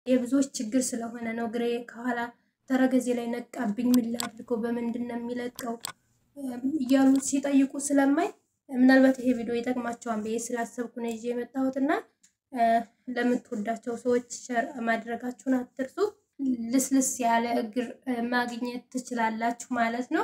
የብዙዎች ችግር ስለሆነ ነው። እግሬ ከኋላ ተረገዜ ላይ ነቃብኝ፣ ምን ላድርገው፣ በምንድን ነው የሚለቀው እያሉ ሲጠይቁ ስለማይ ምናልባት ይሄ ቪዲዮ ይጠቅማቸዋል ብዬ ስላሰብኩ ነው ይዤ የመጣሁትና ለምትወዳቸው ሰዎች ሸር ማድረጋችሁን አትርሱ። ልስልስ ያለ እግር ማግኘት ትችላላችሁ ማለት ነው።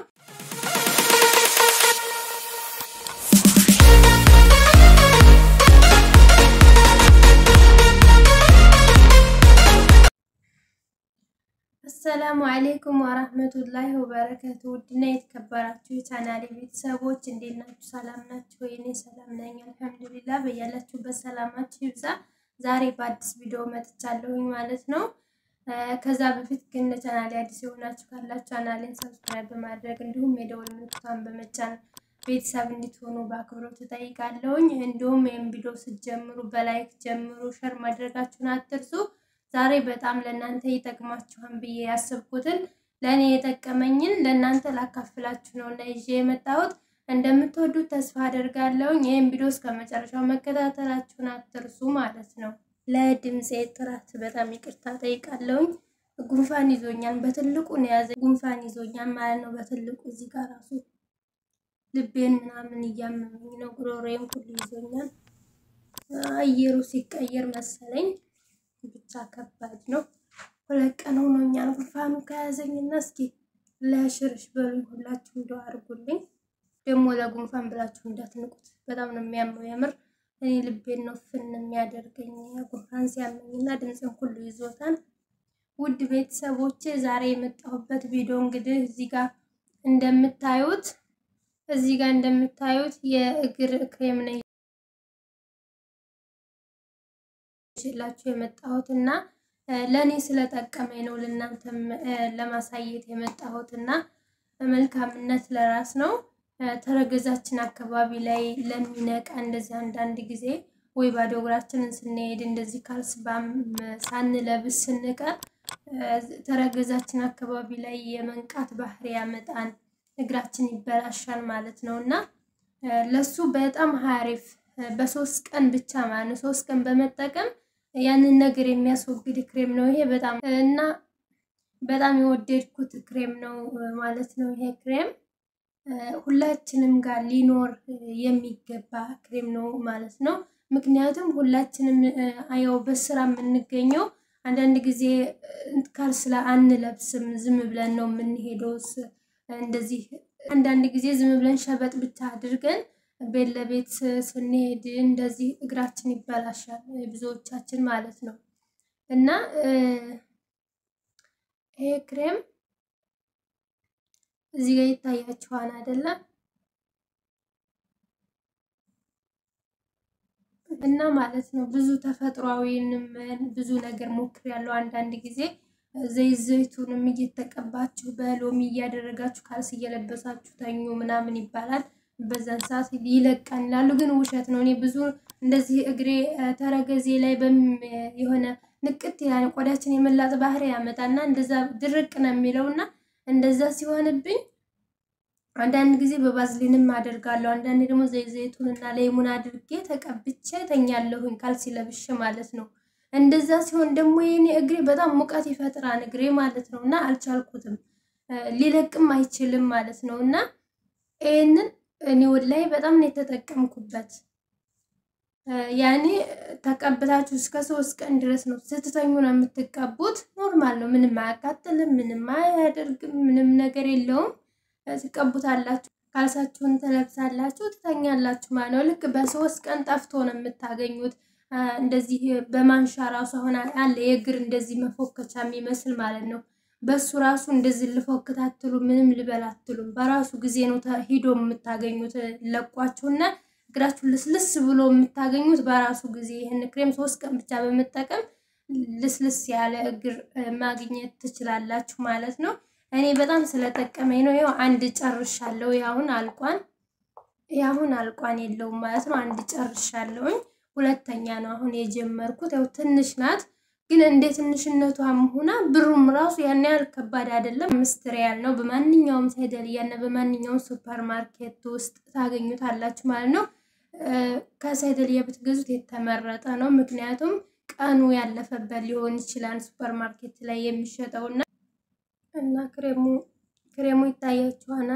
አሰላሙ አሌይኩም ወራህመቱላሂ ወበረከቱ። ውድና የተከበራችሁ የቻናሌ ቤተሰቦች እንዴት ናችሁ? ሰላም ናችሁ? እኔ ሰላም ነኝ አልሐምዱሊላ። በያላችሁበት ሰላማችሁ ይብዛ። ዛሬ በአዲስ ቪዲዮ መጥቻለሁኝ ማለት ነው። ከዛ በፊት ግን ለቻናሌ አዲስ የሆናችሁ ካላችሁ ቻናሌን ሰብስክራይብ በማድረግ እንዲሁም የደወል ምልክቷን በመጫን ቤተሰብ እንድትሆኑ በአክብሮት እጠይቃለሁኝ። እንዲሁም ይህም ቪዲዮ ስትጀምሩ በላይክ ጀምሩ፣ ሸር ማድረጋችሁን አትርሱ። ዛሬ በጣም ለእናንተ ይጠቅማችኋን ብዬ ያሰብኩትን ለእኔ የጠቀመኝን ለእናንተ ላካፍላችሁ ነው እና ይዤ የመጣሁት እንደምትወዱት ተስፋ አደርጋለሁኝ። ይህም ቪዲዮ እስከ መጨረሻው መከታተላችሁን አትርሱ ማለት ነው። ለድምፄ ጥራት በጣም ይቅርታ ጠይቃለሁኝ። ጉንፋን ይዞኛል፣ በትልቁ ነው የያዘ ጉንፋን ይዞኛል ማለት ነው። በትልቁ እዚህ ጋር ራሱ ልቤን ምናምን እያመመኝ ነው፣ ጉሮሮዬን ሁሉ ይዞኛል። አየሩ ሲቀየር መሰለኝ ብቻ ከባድ ነው። ሁለት ቀን ሆኖኛል ጉንፋኑ ከያዘኝና እስኪ ለሽርሽ በሉኝ ሁላችሁ እንደው አድርጉልኝ። ደግሞ ለጉንፋን ብላችሁ እንዳትንቁት፣ በጣም ነው የሚያመው የምር። እኔ ልቤን ነው ፍን የሚያደርገኝ ጉንፋን ሲያመኝና ድምፅን ሁሉ ይዞታል። ውድ ቤተሰቦቼ ዛሬ የመጣሁበት ቪዲዮ እንግዲህ እዚህ ጋር እንደምታዩት እዚህ ጋር እንደምታዩት የእግር ክሬም ነው ይችላችሁ የመጣሁት እና ለእኔ ስለጠቀመኝ ነው ለእናንተም ለማሳየት የመጣሁት እና መልካምነት ለራስ ነው። ተረገዛችን አካባቢ ላይ ለሚነቃ እንደዚህ አንዳንድ ጊዜ ወይ ባዶ እግራችንን ስንሄድ እንደዚህ ካልስ ሳንለብስ ስንቀር ተረገዛችን አካባቢ ላይ የመንቃት ባህሪ ያመጣን እግራችን ይበላሻል ማለት ነው እና ለሱ በጣም ሀሪፍ በሶስት ቀን ብቻ ማለት ነው ሶስት ቀን በመጠቀም ያንን ነገር የሚያስወግድ ክሬም ነው ይሄ በጣም እና በጣም የወደድኩት ክሬም ነው ማለት ነው። ይሄ ክሬም ሁላችንም ጋር ሊኖር የሚገባ ክሬም ነው ማለት ነው። ምክንያቱም ሁላችንም ያው በስራ የምንገኘው አንዳንድ ጊዜ ካልስላ አንለብስም፣ ዝም ብለን ነው የምንሄደው። እንደዚህ አንዳንድ ጊዜ ዝም ብለን ሸበጥ ብቻ አድርገን ቤት ለቤት ስንሄድ እንደዚህ እግራችን ይበላሻል ብዙዎቻችን ማለት ነው። እና ይሄ ክሬም እዚህ ጋር ይታያችኋል አይደለም? እና ማለት ነው ብዙ ተፈጥሯዊንም ብዙ ነገር ሞክሬያለሁ። አንዳንድ ጊዜ ዘይት ዘይቱንም እየተቀባችሁ በሎሚ እያደረጋችሁ ካልስ እየለበሳችሁ ተኙ ምናምን ይባላል። በዛን ሰዓት ይለቃን ይላሉ፣ ግን ውሸት ነው። እኔ ብዙ እንደዚህ እግሬ ተረገዜ ላይ የሆነ ንቅት ያለ ቆዳችን የመላጥ ባህሪ ያመጣና እንደዛ ድርቅ ነው የሚለውና እንደዛ ሲሆንብኝ አንዳንድ ጊዜ በባዝሊንም አደርጋለሁ። አንዳንድ ደግሞ ዘይት ዘይቱን እና ሌሙን አድርጌ ተቀብቼ ተኛለሁኝ ካልሲ ለብሼ ማለት ነው። እንደዛ ሲሆን ደግሞ የኔ እግሬ በጣም ሙቀት ይፈጥራል እግሬ ማለት ነው እና አልቻልኩትም፣ ሊለቅም አይችልም ማለት ነው እና ይህንን እኔ ወላሂ በጣም ነው የተጠቀምኩበት። ያኔ ተቀብታችሁ እስከ ሶስት ቀን ድረስ ነው ስትተኙ ነው የምትቀቡት። ኖርማል ነው፣ ምንም አያቃጥልም፣ ምንም አያደርግም፣ ምንም ነገር የለውም። ትቀቡታላችሁ፣ ካልሳችሁን ትለብሳላችሁ፣ ትተኛላችሁ ማለት ነው። ልክ በሶስት ቀን ጠፍቶ ነው የምታገኙት። እንደዚህ በማንሻ ራሱ አሁን አለ የእግር እንደዚህ መፎከቻ የሚመስል ማለት ነው በሱ ራሱ እንደዚህ ልፎክት አትሉም፣ ምንም ልበል አትሉም። በራሱ ጊዜ ነው ሂዶ የምታገኙት ለቋችሁና እግራችሁን ልስልስ ብሎ የምታገኙት በራሱ ጊዜ። ይህን ክሬም ሶስት ቀን ብቻ በመጠቀም ልስልስ ያለ እግር ማግኘት ትችላላችሁ ማለት ነው። እኔ በጣም ስለጠቀመኝ ነው። ያው አንድ ጨርሻለሁ። ያሁን አልቋን ያሁን አልቋን የለውም ማለት ነው። አንድ ጨርሻለሁኝ። ሁለተኛ ነው አሁን የጀመርኩት። ያው ትንሽ ናት ግን እንደ ትንሽነቷም ሆና ብሩም ራሱ ያን ያህል ከባድ አይደለም። አምስት ሪያል ነው። በማንኛውም ሳይደልያና በማንኛውም ሱፐር ማርኬት ውስጥ ታገኙታላችሁ ማለት ነው። ከሳይደልያ ብትገዙት የተመረጠ ነው። ምክንያቱም ቀኑ ያለፈበት ሊሆን ይችላል ሱፐር ማርኬት ላይ የሚሸጠው እና እና ክሬሙ ክሬሙ ይታያችኋና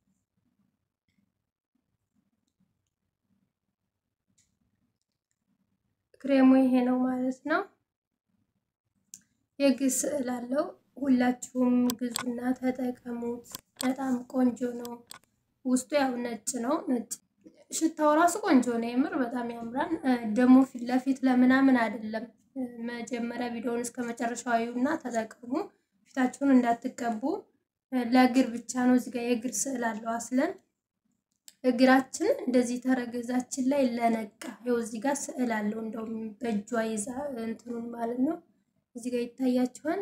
ክሬሙ ይሄ ነው ማለት ነው። የግ ስዕል አለው። ሁላችሁም ግዙና ተጠቀሙት። በጣም ቆንጆ ነው። ውስጡ ያው ነጭ ነው። ነጭ ሽታው ራሱ ቆንጆ ነው። የምር በጣም ያምራል። ደግሞ ፊት ለፊት ለምናምን አይደለም። መጀመሪያ ቪዲዮውን እስከ መጨረሻው እና ተጠቀሙ። ፊታችሁን እንዳትቀቡ። ለእግር ብቻ ነው። እዚህ ጋር የእግር ስዕል አለው አስለን እግራችን እንደዚህ ተረገዛችን ላይ ለነቃ ይኸው እዚህ ጋር ስዕል አለው። እንደውም በእጇ ይዛ እንትኑን ማለት ነው። እዚህ ጋር ይታያችኋል።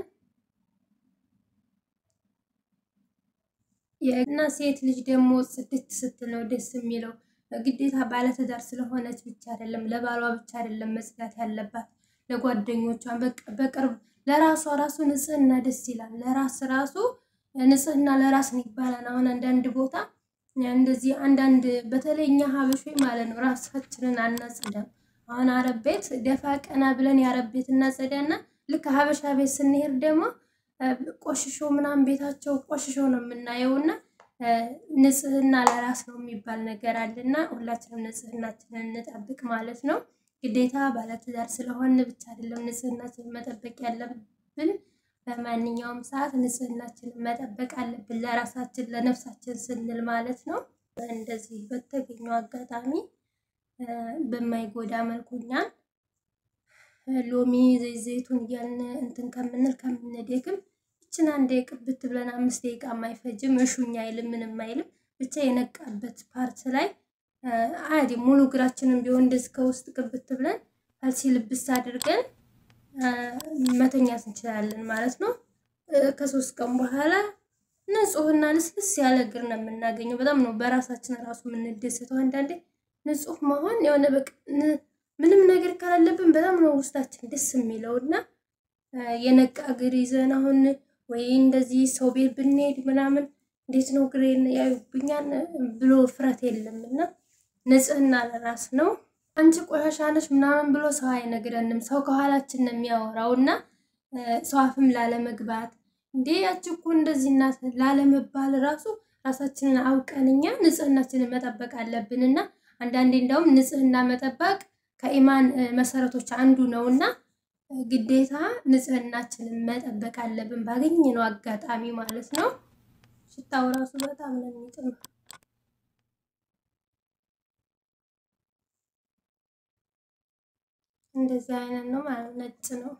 እና ሴት ልጅ ደግሞ ጽድት ስትል ነው ደስ የሚለው። ግዴታ ባለትዳር ስለሆነች ብቻ አይደለም፣ ለባሏ ብቻ አይደለም መጽዳት ያለባት፣ ለጓደኞቿን በቅርብ ለራሷ ራሱ ንጽህና ደስ ይላል። ለራስ ራሱ ንጽህና ለራስ ነው ይባላል። አሁን አንዳንድ ቦታ እንደዚህ አንዳንድ በተለይ እኛ ሀበሾች ማለት ነው ራሳችንን አናጽዳም። አሁን አረብ ቤት ደፋ ቀና ብለን የአረብ ቤት እናጸዳና ልክ ሀበሻ ቤት ስንሄድ ደግሞ ቆሽሾ ምናምን ቤታቸው ቆሽሾ ነው የምናየው። እና ንጽህና ለራስ ነው የሚባል ነገር አለና ሁላችንም ንጽህናችንን እንጠብቅ ማለት ነው። ግዴታ ባለትዳር ስለሆን ብቻ አይደለም ንጽህናችንን መጠበቅ ያለብን በማንኛውም ሰዓት ንጽህናችንን መጠበቅ አለብን፣ ለራሳችን ለነፍሳችን ስንል ማለት ነው። እንደዚህ በተገኘው አጋጣሚ በማይጎዳ መልኩ እኛን ሎሚ ዘይት ዘይቱን እያልን እንትን ከምንል ከምንደግም ይችን አንድ ቅብት ብለን አምስት ደቂቃ የማይፈጅም እሹኝ አይልም ምንም አይልም። ብቻ የነቃበት ፓርት ላይ አዲ ሙሉ እግራችንን ቢሆን እንደዚህ ከውስጥ ቅብት ብለን ካልሲ ልብስ አድርገን መተኛት እንችላለን ማለት ነው። ከሶስት ቀን በኋላ ንጹህና ልስልስ ያለ እግር ነው የምናገኘው። በጣም ነው በራሳችን ራሱ የምንደሰተው። አንዳንዴ ንጹህ መሆን የሆነ በቃ ምንም ነገር ካላለብን በጣም ነው ውስጣችን ደስ የሚለው እና የነቃ እግር ይዘን አሁን ወይ እንደዚህ ሰው ቤት ብንሄድ ምናምን እንዴት ነው እግሬን ያዩብኛል ብሎ ፍረት የለም እና ንጽህና ለራስ ነው። አንቺ ቆሻሻ ነሽ ምናምን ብሎ ሰው አይነግረንም። ሰው ከኋላችን ነው የሚያወራው እና ሰው አፍም ላለመግባት እንዴ ያቺ እኮ እንደዚህ እናት ላለመባል ራሱ ራሳችንን አውቀን እኛ ንጽህናችንን መጠበቅ አለብን እና አንዳንዴ እንደውም ንጽህና መጠበቅ ከኢማን መሰረቶች አንዱ ነው እና ግዴታ ንጽህናችንን መጠበቅ አለብን ባገኘነው አጋጣሚ ማለት ነው። ሽታው ራሱ በጣም ነው የሚጥመው። እንደዚህ አይነት ነው ማለት ነጭ ነው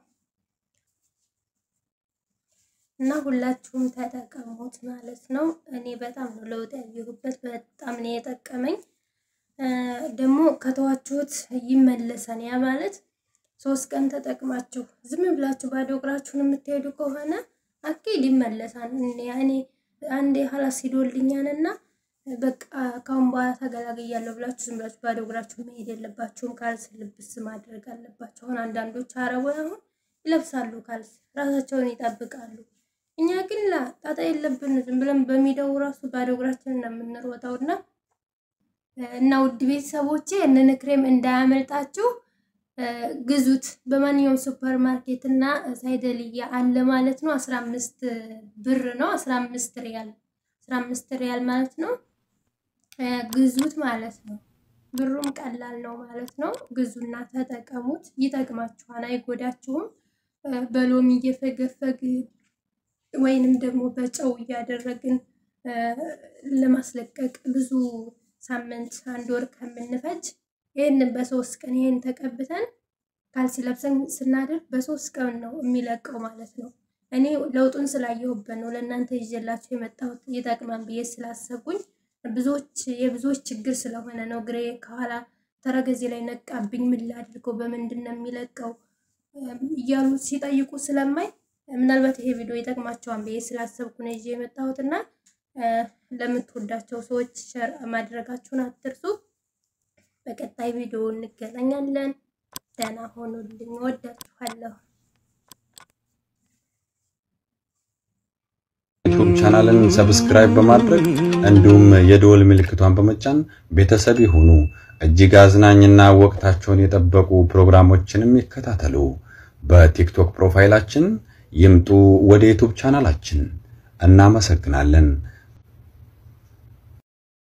እና ሁላችሁም ተጠቀሙት ማለት ነው። እኔ በጣም ነው ለውጥ ያየሁበት፣ በጣም ነው የጠቀመኝ። ደግሞ ከተዋችሁት ይመለሳል። ያ ማለት ሶስት ቀን ተጠቅማችሁ ዝም ብላችሁ ባዶ እግራችሁን የምትሄዱ ከሆነ አኪድ ይመለሳል። እኔ አንዴ ሀላስ ሂዶልኛል እና በቃ ካሁን በኋላ ተገላግያለሁ ብላችሁ ዝም ብላችሁ ባዶ እግራችሁ መሄድ የለባችሁም። ካልስ ልብስ ማድረግ አለባቸው። አሁን አንዳንዶች አረቡ አሁን ይለብሳሉ ካልስ ራሳቸውን ይጠብቃሉ። እኛ ግን ላ ጣጣ የለብን ዝም ብለን በሚደው ራሱ ባዶ እግራችንን ነው የምንሮጠው እና እና ውድ ቤተሰቦቼ እንን ክሬም እንዳያመልጣችሁ ግዙት። በማንኛውም ሱፐር ማርኬት እና ሳይደልያ አለ ማለት ነው። አስራ አምስት ብር ነው። አስራ አምስት ሪያል አስራ አምስት ሪያል ማለት ነው። ግዙት ማለት ነው። ብሩም ቀላል ነው ማለት ነው። ግዙና ተጠቀሙት። ይጠቅማችኋል፣ አይጎዳችሁም። በሎሚ እየፈገፈግን ወይንም ደግሞ በጨው እያደረግን ለማስለቀቅ ብዙ ሳምንት አንድ ወር ከምንፈጅ ይህንን በሶስት ቀን ይህን ተቀብተን ካልሲ ለብሰን ስናደርግ በሶስት ቀን ነው የሚለቀው ማለት ነው። እኔ ለውጡን ስላየሁበት ነው ለእናንተ ይዤላችሁ የመጣሁት ይጠቅማን ብዬ ስላሰብኩኝ ብዙዎች የብዙዎች ችግር ስለሆነ ነው። ግሬ ከኋላ ተረገዜ ላይ ነቃብኝ፣ ምን ላድርገው፣ በምንድን ነው የሚለቀው እያሉ ሲጠይቁ ስለማይ ምናልባት ይሄ ቪዲዮ ይጠቅማቸዋን ብዬ ስላሰብኩ ነው ይዤ የመጣሁት እና ለምትወዳቸው ሰዎች ሸር ማድረጋችሁን አትርሱ። በቀጣይ ቪዲዮ እንገናኛለን። ደህና ሆኑልኝ። ወዳችኋለሁ። ዩቲዩብ ቻናልን ሰብስክራይብ በማድረግ እንዲሁም የደወል ምልክቷን በመጫን ቤተሰብ ይሁኑ። እጅግ አዝናኝና ወቅታቸውን የጠበቁ ፕሮግራሞችንም ይከታተሉ። በቲክቶክ ፕሮፋይላችን ይምጡ ወደ ዩቱብ ቻናላችን። እናመሰግናለን።